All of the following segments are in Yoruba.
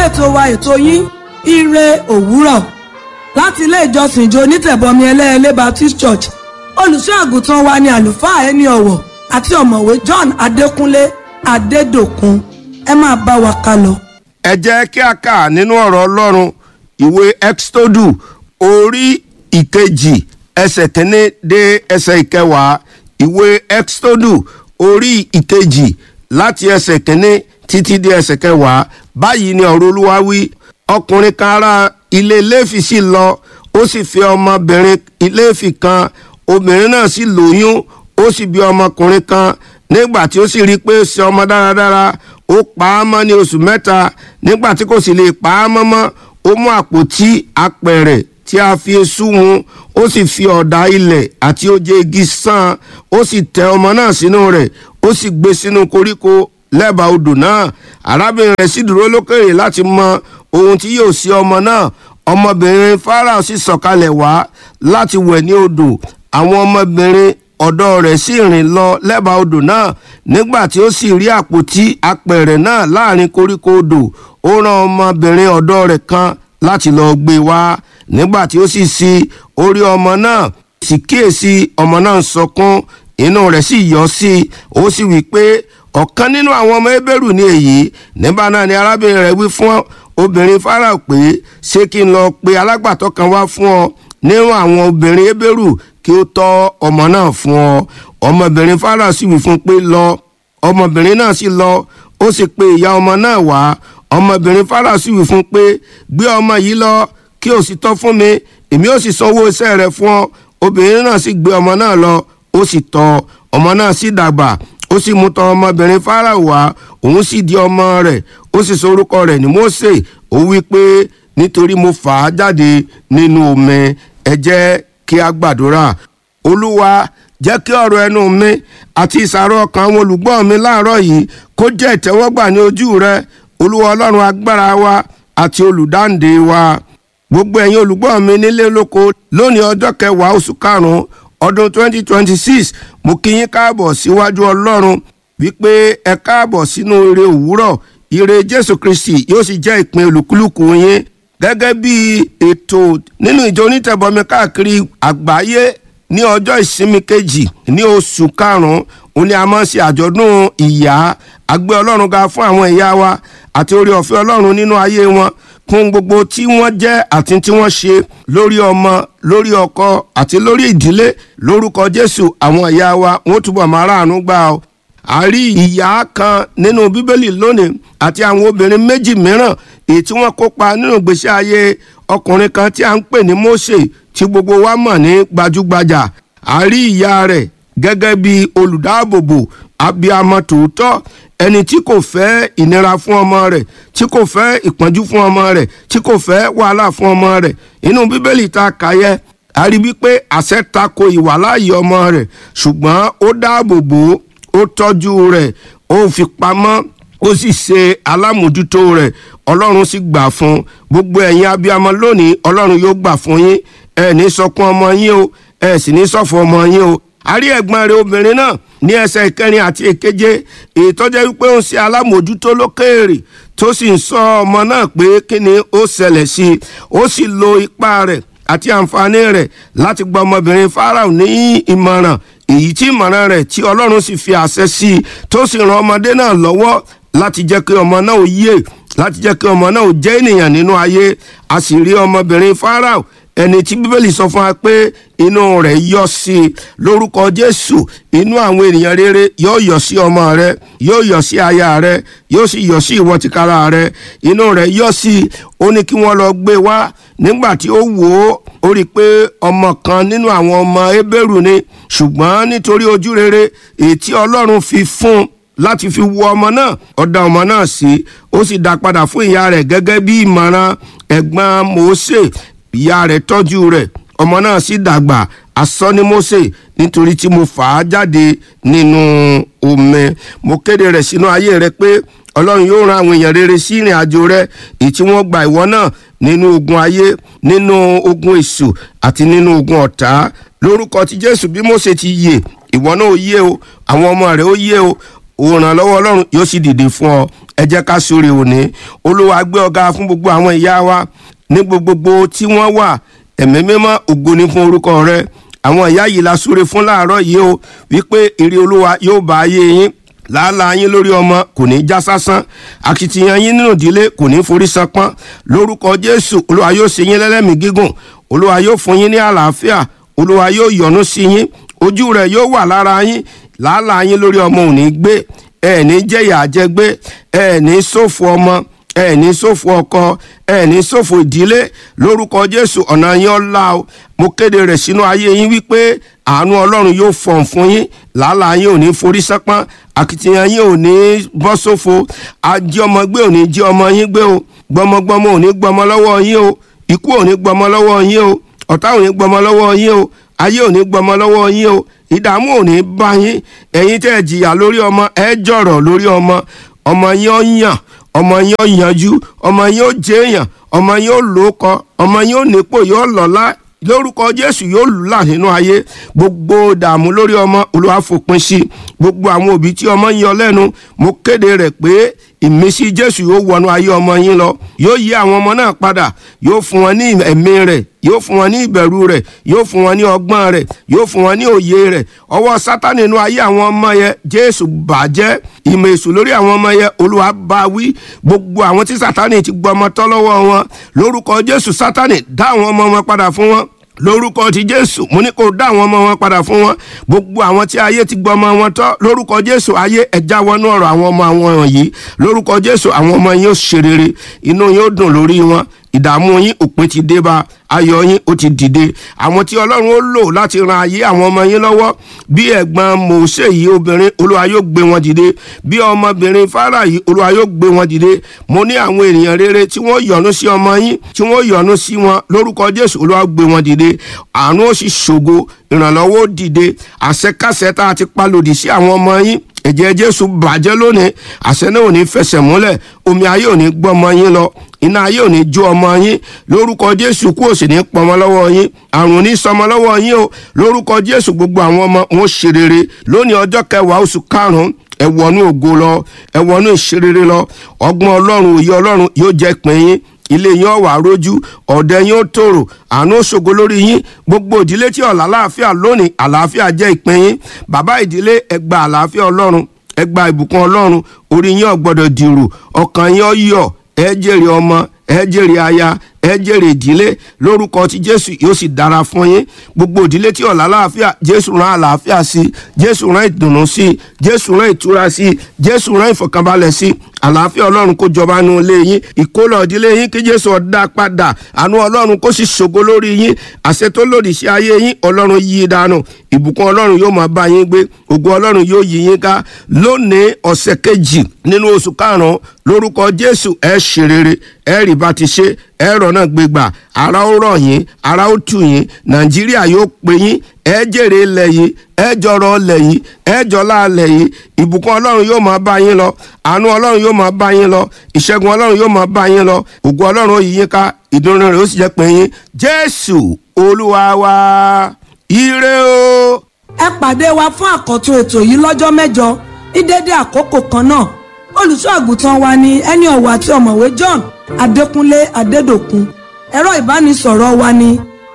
ètò wa ètò yín ire òwúrọ̀ láti ilé ìjọsìn ìjọ onítẹ̀bọmi ẹlẹ́ẹ̀lẹ́ Baptist Church olùṣọ́ àgùntàn wa ni àlùfáà ẹni ọ̀wọ̀ àti ọ̀mọ̀wé John Adékúnlé Adédòkun ẹ máa bá wa ká lọ. ẹ jẹ́ kí a kà nínú ọ̀rọ̀ ọlọ́run ìwé exodu orí ìkejì ẹsẹ̀ kínní dé ẹsẹ̀ ìkẹwàá ìwé exodu orí ìkejì láti ẹsẹ̀ kínní títí dé ẹsẹ̀ kẹwàá báyìí ni ọ̀rọ̀ olúwa wí ọkùnrin kan ará ilé léfì sì lọ ó sì fẹ́ ọmọbìnrin léfì kan obìnrin náà sì lóyún ó sì bí ọmọkùnrin kan nígbà tí ó sì rí i pé ó ṣe ọmọ dáradára ó pa á mọ́ ní oṣù mẹ́ta nígbà tí kò sì lè pa á mọ́ mọ́ ó mú àpótí apẹ̀rẹ̀ tí a fi eṣú hun ó sì fi ọ̀dà ilẹ̀ àti oje igi sán ó sì tẹ ọmọ náà sínú rẹ̀ ó sì gbé sínú koríko lẹ́bàá odò náà arábìnrin rẹ̀ sì dúró lókèrè láti mọ ohun tí yóò ṣe ọmọ náà ọmọbìnrin Fáráò sì sọ̀kalẹ̀ wá láti wẹ̀ ní odò àwọn ọmọbìnrin ọ̀dọ́ rẹ̀ sì rìn lọ lẹ́bàá odò náà nígbà tí ó sì rí àpótí apẹ̀rẹ̀ náà láàrin koríko odò ó rán ọmọbìnrin ọ̀dọ́ rẹ̀ kan láti lọ gbé wá nígbà tí ó sì ṣí orí ọmọ náà sì kíyèsí ọmọ náà ń sọkún inú rẹ̀ sì yọ sí i ó sì wí pé ọ̀kan nínú àwọn ọmọ Hébérù ni èyí nígbà náà ni arábìnrin rẹ̀ wí fún obìnrin Fáráò pé ṣé kí n lọ pe alágbàtọ́ kan wá fún ọ nínú àwọn obìnrin Hébérù kí ó tọ́ ọmọ náà fún ọ ọmọbìnrin Fáráò sì wí fún pé lọ ọmọbìnrin náà sì lọ ó sì pe ìyá ọmọ náà wá ọmọbìnrin Fáráò sì wí fún pé gbé ọmọ yìí lọ kí o sì tọ́ fún mi èmi ó sì sanwó iṣẹ́ rẹ̀ fún ọ obìnrin náà sì gbé ọmọ náà lọ ó sì tọ́ ọmọ náà sì dàgbà ó sì mú tọ̀ ọmọbìnrin Fáráò wá òun sì di ọmọ rẹ̀ ó sì sọ orúkọ rẹ̀ ní Mósè ó wí pé nítorí mo fà á jáde nínú omi ẹ jẹ́ kí a gbàdúrà olúwa jẹ́ kí ọ̀rọ̀ ẹnu mi àti ìsàrọ̀ ọkàn àwọn olùgbọ́ mi láàárọ̀ yìí kó jẹ́ ìtẹ́wọ́gbà ní ojú rẹ olúwa ọlọ́run agbára wa àti olùdáǹdè wa gbogbo ẹ̀yin olùgbọ́ mi nílé lóko lónìí ọjọ́ kẹwàá oṣù karùn-ún ọdún 2026 mo kí yín káàbọ̀ síwájú ọlọ́run wípé ẹ káàbọ̀ sínú ire òwúrọ̀ ire jésù kristi yóò sì jẹ́ ìpín olùkúlùkù yín gẹ́gẹ́ bí ètò nínú ìjọ onítẹ̀bọmi káàkiri àgbáyé ní ọjọ́ ìsinmi kejì ní oṣù karùn-ún òun ni a máa ń ṣe àjọ̀dún ìyá àgbé ọlọ́run ga fún àwọn ìyá wa àti orí ọ̀fẹ́ ọlọ́run nínú ayé wọn fún gbogbo tí wọ́n jẹ́ àti tí wọ́n ṣe lórí ọmọ lórí ọkọ àti lórí ìdílé lórúkọ jésù àwọn ìyá wa wọ́n túbọ̀ máa ráàánú gbà ọ́ a rí ìyá kan nínú bíbélì lónìí àti àwọn obìnrin méjì mìíràn èyí tí wọ́n kópa nínú ìgbésí ayé ọkùnrin kan tí a ń pè ní Mósè tí gbogbo wa mọ̀ ní gbajúgbajà a rí ìyá rẹ̀ gẹ́gẹ́ bí olùdáàbòbò abiyamọ tòótọ́ ẹni tí kò fẹ́ ìnira fún ọmọ rẹ̀ tí kò fẹ́ ìpọ́njú fún ọmọ rẹ̀ tí kò fẹ́ wàhálà fún ọmọ rẹ̀ inú bíbélì ta kàyẹ a rí wípé àṣẹ tako ìwàláyé ọmọ rẹ̀ ṣùgbọ́n ó dáàbò bò ó tọ́jú rẹ̀ ó fi pamọ́ ó sì ṣe alámòjútó rẹ̀ ọlọ́run sì gbà fún gbogbo ẹ̀yin abiyamọ lónìí ọlọ́run yóò gbà fún yín ẹ ní sọkún ọmọ yín o ẹ sì ní ṣọ̀fọ̀ ọmọ yín o a rí ẹ̀gbọ́n rẹ̀ obìnrin náà ní ẹsẹ̀ ìkẹrin àti ìkeje èyí tó jẹ́ wípé ó ń ṣe alámòjútó lókèèrè tó sì ń sọ ọmọ náà pé kí ni ó ṣẹlẹ̀ sí i ó sì lo ipá rẹ̀ àti àǹfààní rẹ̀ láti gba ọmọbìnrin Fáráò ní ìmọ̀ràn èyí tí ìmọ̀ràn rẹ̀ tí Ọlọ́run sì fi àṣẹ sí i tó sì ran ọmọdé náà lọ́wọ́ láti jẹ́ kí ọmọ náà ó yè láti jẹ́ kí ọmọ náà ó jẹ́ ènìyàn nínú ayé a sì rí ọmọbìnrin Fáráò ẹni tí bíbélì sọ fún wa pé inú rẹ̀ yọ sí i lórúkọ Jésù inú àwọn ènìyàn rere yóò yọ sí ọmọ rẹ yóò yọ sí aya rẹ yóò sì yọ sí ìwọ tìkára rẹ inú rẹ̀ yọ sí i ó ní kí wọ́n lọ gbé wá nígbà tí ó wò ó ó rí i pé ọmọ kan nínú àwọn ọmọ Hébérù ni ṣùgbọ́n nítorí ojú rere èyí tí Ọlọ́run fi fún un láti fi wo ọmọ náà ó dá ọmọ náà sí ó sì dá padà fún ìyá rẹ̀ gẹ́gẹ́ bí ìmọ̀ràn ẹ̀gbọ́n Mósè ìyá rẹ̀ tọ́jú rẹ̀ ọmọ náà sì dàgbà asọ́ ní Mósè nítorí tí mo fà á jáde nínú omi mo kéde rẹ̀ sínú ayé rẹ̀ pé Ọlọ́run yóò ran àwọn èèyàn rere sí ìrìn àjò rẹ̀ èyí tí wọ́n gba ìwọ náà nínú ogun ayé nínú ogun èṣù àti nínú ogun ọ̀tá lórúkọ ti Jésù bí Mósè ti yè ìwọ náà ó yé o àwọn ọmọ rẹ̀ ó yé o òrànlọ́wọ́ ọlọ́run yóò sì dìde fún ọ ẹ jẹ́ ká súre òní olúwa gbé ọ̀gá fún gbogbo àwọn ìyá wa ní gbogbogbò tí wọ́n wà ẹ̀mí mímọ́ ògo ni fún orúkọ rẹ àwọn ìyá yìí la súre fún láàárọ̀ yìí o wípé ire olúwa yóò bá ayé yín làálàá yín lórí ọmọ kò ní já sásán akitiyan yín nínú ìdílé kò ní forí sanpọ́n lórúkọ jésù olúwa yóò ṣe yín lẹ́lẹ́mìí gígùn olúwa yóò fún yín ní àlàáfíà olúwa yóò yọ́nú sí yín ojú rẹ̀ yóò wà lára yín làálàá yín lórí ọmọ ò ní gbé ẹ ní jẹ̀yà àjẹgbé ẹ ní ṣòfò ọmọ ẹ ní ṣòfò ọkọ ẹ ní ṣòfò ìdílé lórúkọ jésù ọ̀nà yín ọ̀la o mo kéde rẹ̀ sínú ayé yín wípé àánú ọlọ́run yóò fọ̀n fún yín làálàá yín ò ní forí sápọ́n akitiyan yín ò ní bọ́ sófo ajé ọmọ gbé ò ní jí ọmọ yín gbé o gbọmọgbọmọ ò ní gbọmọ lọ́wọ́ yín o ikú ò ní gbọmọ lọ́wọ́ yín o ọ̀tá ò ní gbọmọ lọ́wọ́ yín o ayé ò ní gbọmọ lọ́wọ́ yín o ìdààmú ò ní bá yín ẹ̀yin tẹ́ ẹ jìyà lórí ọmọ ẹ jọ̀rọ̀ lórí ọmọ ọmọ yín ó yàn ọmọ yín ó yanjú ọmọ yín ó jẹ́yàn ọmọ yín ó lóko ọmọ yín ó nípò yóò lọ́lá lórúkọ jésù yóò là nínú ayé gbogbo dààmú lórí ọmọ olúwa fòpin sí gbogbo àwọn òbí tí ọmọ yín ọlẹ́nu mo kéde rẹ̀ pé ìmísí jésù yóò wọnú ayé ọmọ yín lọ yóò yí àwọn ọmọ náà padà yóò fún wọn ní ẹ̀mí rẹ̀ yóò fún wọn ní ìbẹ̀rù rẹ̀ yóò fún wọn ní ọgbọ́n rẹ̀ yóò fún wọn ní òye rẹ̀ ọwọ́ sátánì inú ayé àwọn ọmọ yẹn jésù bàjẹ́ ìmọ̀ èṣù lórí àwọn ọmọ yẹn olúwa bá wí gbogbo àwọn tí sátánì ti gbọ́ ọmọ tọ́ lọ́wọ́ wọn lórúkọ jésù sátánì dá àwọn ọmọ wọn padà fún wọn lórúkọ ti jésù mo ní kó dá àwọn ọmọ wọn padà fún wọn gbogbo àwọn tí ayé ti gbọ́ ọmọ wọn tọ́ lórúkọ jésù ayé ẹja wọnú ọ̀rọ̀ àwọn ọmọ àwọn wọ̀nyí lórúkọ jésù àwọn ọmọ yín ó ṣe rere inú yín ó dùn lórí wọn ìdààmú yín òpin ti dé bá ayọ̀ yín ó ti dìde àwọn tí ọlọ́run ó lò láti ran ayé àwọn ọmọ yín lọ́wọ́ bí ẹ̀gbọ́n mòósè yìí obìnrin olúwa yóò gbé wọn dìde bí ọmọbìnrin fara yìí olúwa yóò gbé wọn dìde mo ní àwọn ènìyàn rere tí wọ́n yọ́nú sí ọmọ yín tí wọ́n yọ́nú sí wọn lórúkọ jésù olúwa gbé wọn dìde àánú ó sì ṣògo ìrànlọ́wọ́ ó dìde àṣẹkáṣẹ tá a ti pa lòdì sí àwọn ọmọ yín ẹ̀jẹ̀ jésù bàjẹ́ lónìí àṣẹ náà ò ní fẹsẹ̀ múlẹ̀ omi ayé ò ní gbọ́ ọmọ yín lọ iná ayé ò ní jó ọmọ yín lórúkọ jésù kú òsì ní pọmọ lọ́wọ́ yín àrùn ní sọmọ lọ́wọ́ yín o lórúkọ jésù gbogbo àwọn ọmọ wọn ṣe rere lónìí ọjọ́ kẹwàá oṣù karùn-ún ẹ wọnú ògo lọ ẹ wọnú ìṣerere lọ ọgbọ́n ọlọ́run òye ọlọ́run yóò jẹ́ pín yín ilé yín ọ̀wà rójú ọ̀dẹ yín ó tòrò àánú òṣogo lórí yín gbogbo ìdílé tí ọ̀la àlàáfíà lónìí àlàáfíà jẹ́ ìpín yín bàbá ìdílé ẹ gba àlàáfíà ọlọ́run ẹ gba ìbùkún ọlọ́run orí yín ò gbọ́dọ̀ dìrù ọkàn yín ó yọ̀ ẹ jèrè ọmọ ẹ jèrè aya ẹ jèrè ìdílé lórúkọ tí jésù yóò sì dára fún yín gbogbo ìdílé tí ọ̀la àlàáfíà jésù rán àlàáfíà sí jésù rán ìdùnnú sí jésù rán ìtura sí jésù rán ìfọ̀kànbalẹ̀ sí àlàáfíà ọlọ́run kó jọba nù ilé yín ìkólọ ìdílé yín kí jésù ọ̀dà padà àánú ọlọ́run kó sì ṣògo lórí yín àṣẹ tó lòdì sí ayé yín ọlọ́run yí i dànù ìbùkún ọlọ́run yóò máa bá yín gbé ògo ọlọ́run yóò yí yín ká lónìí ọ̀sẹ̀ kejì nínú oṣù karùn-ún lórúkọ jésù ẹ ṣe rere ẹ rí bá ti ṣe ẹ rọ̀nà gbégbà ara ó rọ̀ yín ara ó tù yín nàìjíríà yóò pé yín ẹ jèrè ilẹ̀ yìí ẹ jọrọ ilẹ̀ yìí ẹ jọlá ilẹ̀ yìí ìbùkún ọlọ́run yóò máa bá yín lọ àánú ọlọ́run yóò máa bá yín lọ ìṣẹ́gun ọlọ́run yóò máa bá yín lọ ògo ọlọ́run ó yí yín ká ìdùnnú rẹ̀ ó sì jẹ́ pé yín jésù olúwa wa ire o. ẹ pàdé wa fún àkọ́tún ètò yìí lọ́jọ́ mẹ́jọ ní dédé àkókò kan náà olùṣọ́ àgùntàn wa ni ẹni ọ̀wọ̀ àti ọ̀mọ̀wé john adékúnlé adédòkun ẹ̀rọ ìbánisọ̀rọ̀ wa ni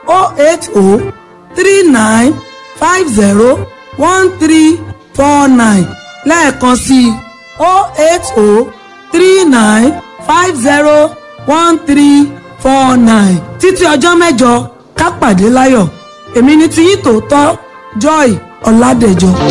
08039501349 lẹ́ẹ̀kan sí i 08039501349 títí ọjọ́ mẹ́jọ ká pàdé láyọ̀ èmi ni tiyín tòótọ́ joy ọ̀làdẹ̀jọ.